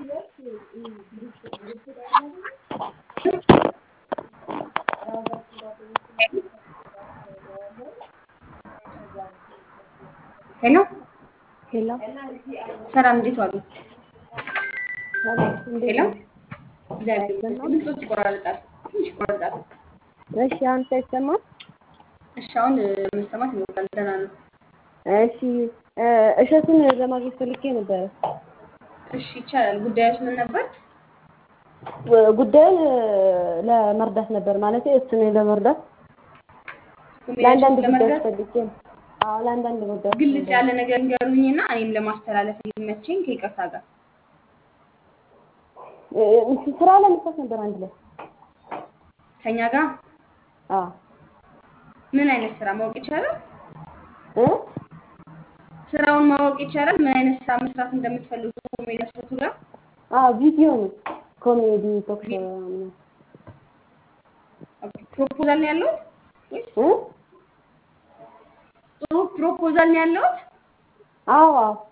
ሄሎ ሄሎ ሰላም፣ እንዴት ዋሉ? ሰላም፣ እንዴት ሄሎ ነው? እግዚአብሔር ይመስገን። ድምፆች ይቆራረጣል፣ ትንሽ ይቆራረጣል። እሺ፣ አሁን ሳይሰማ? እሺ፣ አሁን መሰማት ይሞክራል። ደህና ነው። እሺ፣ እ እሸቱን ለማግኘት ፈልጌ ነበረ። እሺ፣ ይቻላል። ጉዳዮች ምን ነበር? ው- ጉዳዩን እ ለመርዳት ነበር ማለት እሱን ለመርዳት ለአንዳንድ ጉዳዮችን ጉዳዮች ለመርዳት ፈልጌ ነው። አዎ ለአንዳንድ ጉዳዮች ግልጽ ነበር። ያለ ነገር ንገሩኝና እኔም ለማስተላለፍ እንዲመቸኝ ከይቅርታ ጋር እ እንትን ስራ ለመስራት ነበር አንድ ላይ። ከኛ ጋር አዎ ምን አይነት ስራ ማወቅ ይቻላል? እ ስራውን ማወቅ ይቻላል? ምን አይነት ስራ መስራት እንደምትፈልጉ ኮሜዲ እሸቱ ጋር አዎ ቪዲዮ ነው ኮሜዲ ቶክ ሾው ምናምን ኦኬ። ፕሮፖዛል ነው ያለሁት ወይስ እ ጥሩ ፕሮፖዛል ነው ያለሁት? አዎ አዎ